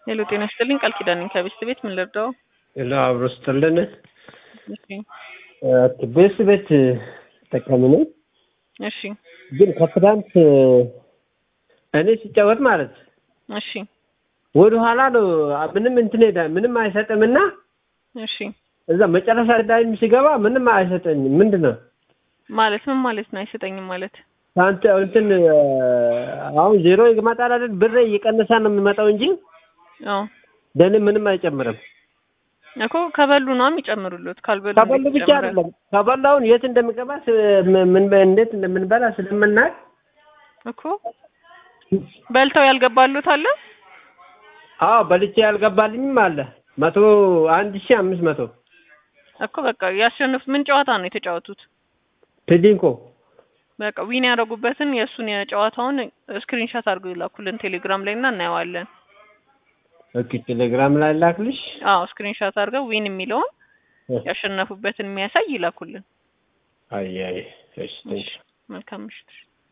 ሄሎ ጤና ይስጥልኝ ቃል ኪዳን ነኝ ከቤስት ቤት ምን ልርዳው? ሄሎ አብሮ ስትልን እሺ ቤስት ቤት ተጠቃሚ ነኝ። እሺ ግን ከትናንት እኔ ሲጫወት ማለት እሺ ወደ ኋላ ነው ምንም እንትን ሄዳ ምንም አይሰጥምና እሺ እዛ መጨረሻ ላይ ሲገባ ምንም አይሰጠኝም። ምንድን ነው ማለት ምን ማለት ነው? አይሰጠኝም ማለት አንተ እንትን አሁን ዜሮ ይመጣል አይደል? ብሬ እየቀነሰ ነው የሚመጣው እንጂ አዎ ለእኔ ምንም አይጨምርም። እኮ ከበሉ ነው የሚጨምሩሉት። ካልበሉ ከበሉ እንዴት ብቻ ይጨምራል? አይደለም ከበላውን የት እንደሚገባ ስ- ምን እንዴት እንደምንበላ ስለምናውቅ እኮ በልተው ያልገባሉት አለ። አዎ በልቼ ያልገባልኝም አለ መቶ አንድ ሺህ አምስት መቶ እኮ በቃ ያሸንፉት ምን ጨዋታ ነው የተጫወቱት? ቴዲንኮ በቃ ዊን ያደረጉበትን የእሱን የጨዋታውን ስክሪንሾት አድርገው ይላኩልን ቴሌግራም ላይ እና እናየዋለን። ኦኬ ቴሌግራም ላይ ላክልሽ። አዎ ስክሪንሾት አድርገው ዊን የሚለውን ያሸነፉበትን የሚያሳይ ይላኩልን። አይ አይ እሺ ቴንክ መልካም ምሽት።